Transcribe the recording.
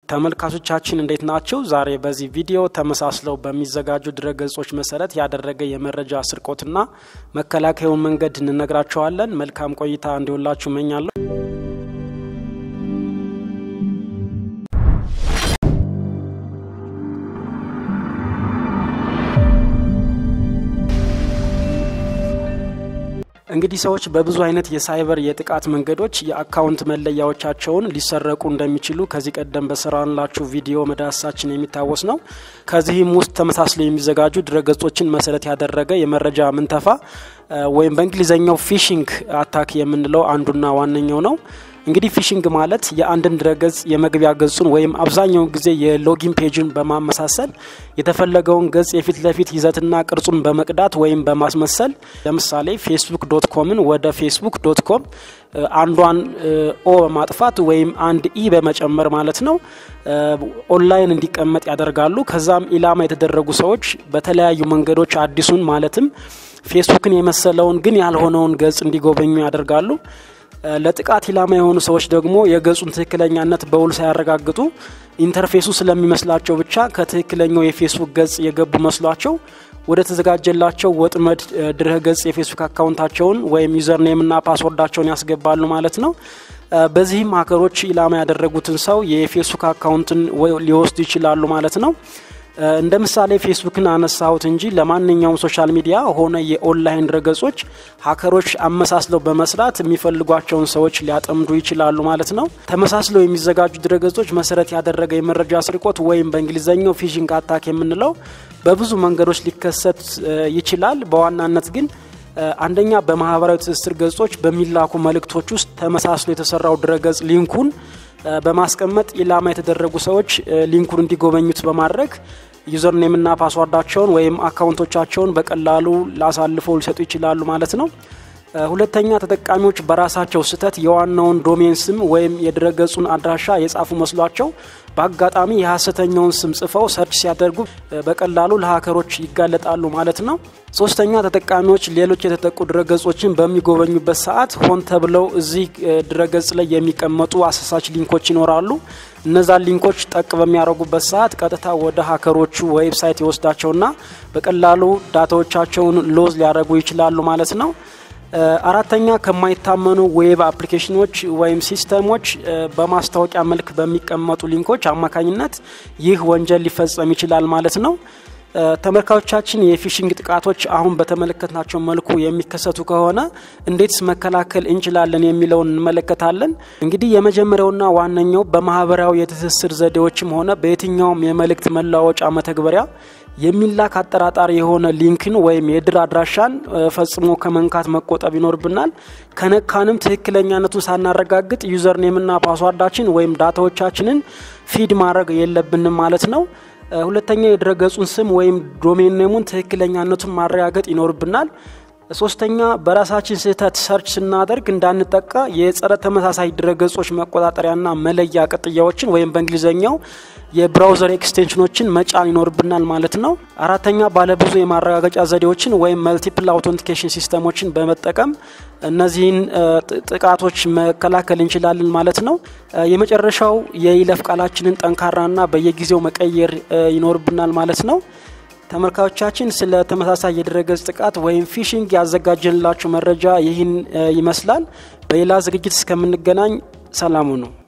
ተመልካቾቻችን እንዴት ናቸው? ዛሬ በዚህ ቪዲዮ ተመሳስለው በሚዘጋጁ ድረገጾች መሰረት ያደረገ የመረጃ ስርቆትና መከላከያውን መንገድ እንነግራቸዋለን። መልካም ቆይታ እንዲሆንላችሁ እመኛለሁ። እንግዲህ ሰዎች በብዙ አይነት የሳይበር የጥቃት መንገዶች የአካውንት መለያዎቻቸውን ሊሰረቁ እንደሚችሉ ከዚህ ቀደም በሰራንላችሁ ቪዲዮ መዳሰሳችን የሚታወስ ነው። ከዚህም ውስጥ ተመሳስለው የሚዘጋጁ ድረገጾችን መሰረት ያደረገ የመረጃ ምንተፋ ወይም በእንግሊዝኛው ፊሽንግ አታክ የምንለው አንዱና ዋነኛው ነው። እንግዲህ ፊሽንግ ማለት የአንድን ድረገጽ የመግቢያ ገጹን ወይም አብዛኛውን ጊዜ የሎጊን ፔጅን በማመሳሰል የተፈለገውን ገጽ የፊት ለፊት ይዘትና ቅርጹን በመቅዳት ወይም በማስመሰል ለምሳሌ ፌስቡክ ዶት ኮምን ወደ ፌስቡክ ዶት ኮም አንዷን ኦ በማጥፋት ወይም አንድ ኢ በመጨመር ማለት ነው ኦንላይን እንዲቀመጥ ያደርጋሉ። ከዛም ኢላማ የተደረጉ ሰዎች በተለያዩ መንገዶች አዲሱን ማለትም ፌስቡክን የመሰለውን ግን ያልሆነውን ገጽ እንዲጎበኙ ያደርጋሉ። ለጥቃት ኢላማ የሆኑ ሰዎች ደግሞ የገጹን ትክክለኛነት በውል ሳያረጋግጡ ኢንተርፌሱ ስለሚመስላቸው ብቻ ከትክክለኛው የፌስቡክ ገጽ የገቡ መስሏቸው ወደ ተዘጋጀላቸው ወጥመድ ድረ ገጽ የፌስቡክ አካውንታቸውን ወይም ዩዘርኔምና ፓስወርዳቸውን ያስገባሉ ማለት ነው። በዚህም ሀከሮች ኢላማ ያደረጉትን ሰው የፌስቡክ አካውንትን ሊወስዱ ይችላሉ ማለት ነው። እንደ ምሳሌ ፌስቡክን አነሳሁት እንጂ ለማንኛውም ሶሻል ሚዲያ ሆነ የኦንላይን ድረገጾች ሀከሮች አመሳስለው በመስራት የሚፈልጓቸውን ሰዎች ሊያጠምዱ ይችላሉ ማለት ነው። ተመሳስለው የሚዘጋጁ ድረገጾች መሰረት ያደረገ የመረጃ ስርቆት ወይም በእንግሊዝኛው ፊሽንግ አታክ የምንለው በብዙ መንገዶች ሊከሰት ይችላል። በዋናነት ግን አንደኛ በማህበራዊ ትስስር ገጾች በሚላኩ መልእክቶች ውስጥ ተመሳስሎ የተሰራው ድረገጽ ሊንኩን በማስቀመጥ ኢላማ የተደረጉ ሰዎች ሊንኩን እንዲጎበኙት በማድረግ ዩዘርኔምና ፓስዋርዳቸውን ወይም አካውንቶቻቸውን በቀላሉ ላሳልፈው ሊሰጡ ይችላሉ ማለት ነው። ሁለተኛ ተጠቃሚዎች በራሳቸው ስህተት የዋናውን ዶሜን ስም ወይም የድረገጹን አድራሻ የጻፉ መስሏቸው በአጋጣሚ የሀሰተኛውን ስም ጽፈው ሰርች ሲያደርጉ በቀላሉ ለሀከሮች ይጋለጣሉ ማለት ነው። ሶስተኛ ተጠቃሚዎች ሌሎች የተጠቁ ድረገጾችን በሚጎበኙበት ሰዓት ሆን ተብለው እዚህ ድረገጽ ላይ የሚቀመጡ አሳሳች ሊንኮች ይኖራሉ። እነዛን ሊንኮች ጠቅ በሚያደርጉበት ሰዓት ቀጥታ ወደ ሀከሮቹ ዌብሳይት ይወስዳቸውና በቀላሉ ዳታዎቻቸውን ሎዝ ሊያደርጉ ይችላሉ ማለት ነው። አራተኛ ከማይታመኑ ዌብ አፕሊኬሽኖች ወይም ሲስተሞች በማስታወቂያ መልክ በሚቀመጡ ሊንኮች አማካኝነት ይህ ወንጀል ሊፈጸም ይችላል ማለት ነው። ተመልካቾቻችን የፊሽንግ ጥቃቶች አሁን በተመለከትናቸው መልኩ የሚከሰቱ ከሆነ እንዴትስ መከላከል እንችላለን የሚለውን እንመለከታለን። እንግዲህ የመጀመሪያውና ዋነኛው በማህበራዊ የትስስር ዘዴዎችም ሆነ በየትኛውም የመልእክት መለዋወጫ መተግበሪያ የሚላክ አጠራጣሪ የሆነ ሊንክን ወይም የድር አድራሻን ፈጽሞ ከመንካት መቆጠብ ይኖርብናል። ከነካንም ትክክለኛነቱን ሳናረጋግጥ ዩዘርኔምና ፓስዋርዳችን ወይም ዳታዎቻችንን ፊድ ማድረግ የለብንም ማለት ነው። ሁለተኛ የድረገጹን ስም ወይም ዶሜን ኔሙን ትክክለኛነቱን ማረጋገጥ ይኖርብናል። ሶስተኛ በራሳችን ስህተት ሰርች ስናደርግ እንዳንጠቃ የጸረ ተመሳሳይ ድረገጾች መቆጣጠሪያና መለያ ቅጥያዎችን ወይም በእንግሊዝኛው የብራውዘር ኤክስቴንሽኖችን መጫን ይኖርብናል ማለት ነው። አራተኛ ባለብዙ የማረጋገጫ ዘዴዎችን ወይም መልቲፕል አውቶንቲኬሽን ሲስተሞችን በመጠቀም እነዚህን ጥቃቶች መከላከል እንችላለን ማለት ነው። የመጨረሻው የይለፍ ቃላችንን ጠንካራና በየጊዜው መቀየር ይኖርብናል ማለት ነው። ተመልካቾቻችን ስለ ተመሳሳይ የድረገጽ ጥቃት ወይም ፊሽንግ ያዘጋጀንላችሁ መረጃ ይህን ይመስላል። በሌላ ዝግጅት እስከምንገናኝ ሰላሙ ነው።